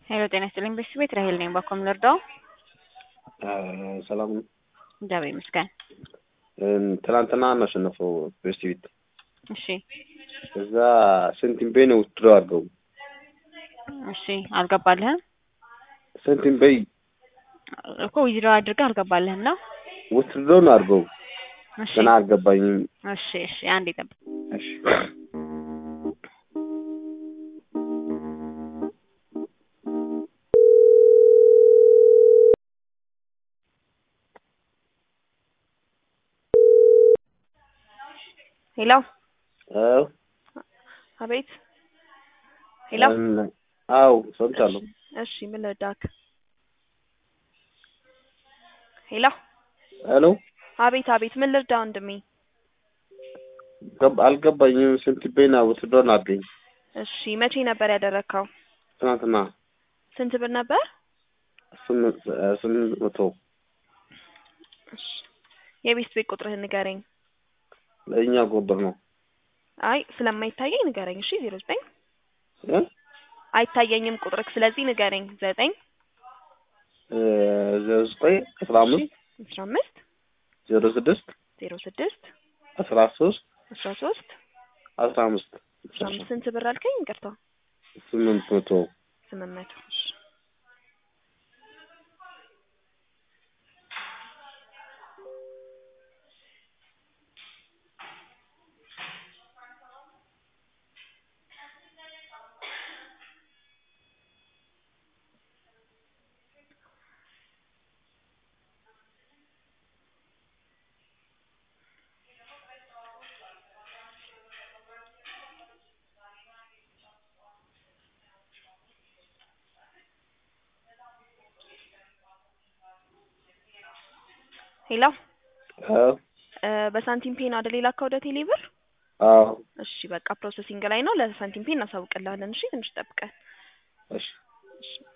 ሄሎ ጤና ይስጥልኝ ቤተሰብ ቤት ራሄል ነኝ። ባኮም ልርዳው? ሰላም ነው። እግዚአብሔር ይመስገን። ትናንትና እናሸነፈው ፔስቲ ቤት እሺ እዛ ስንቲም ቤይ ነው ውትድሮ አድርገው እሺ አልገባልህም ስንቲም ቤይ እኮ ዊዝድሮ አድርገህ አልገባልህም ነው? ውትድሮ ነው አድርገው እሺ ገና አልገባኝም። እሺ እሺ አንዴ ጠብቅ። እሺ ሄሎ አዎ አቤት ሄሎ እም- አዎ ሰምቻለሁ። እሺ ምን ልርዳክ? ሄሎ ሄሎ አቤት አቤት ምን ልርዳ ወንድሜ? ገብ- አልገባኝም። ስንቲም ቤይ ነው ውትድሮ ነው አድርገኝ እሺ መቼ ነበር ያደረግከው? ትናንትና ስንት ብር ነበር? ስምንት ስምንት መቶ እሺ የቤት ቤት ቁጥርህን ንገረኝ። ለእኛ ቁጥር ነው አይ ስለማይታየኝ ንገረኝ። እሺ ዜሮ ዘጠኝ እ? አይታየኝም ቁጥርክ፣ ስለዚህ ንገረኝ። ዘጠኝ እ፣ ዜሮ ዘጠኝ አስራ አምስት አስራ አምስት ዜሮ ስድስት ዜሮ ስድስት አስራ ሶስት አስራ ሶስት አስራ አምስት አስራ አምስት ስንት ብር አልከኝ? ይቅርታ ስምንት መቶ ስምንት መቶ እሺ ሄሎ አዎ እ፣ በሳንቲም ፔን አይደል የላከው ወደ ቴሌ ብር? አዎ እሺ በቃ ፕሮሰሲንግ ላይ ነው። ለሳንቲም ፔን እናሳውቅልሃለን። እሺ ትንሽ ጠብቀን። እሺ እሺ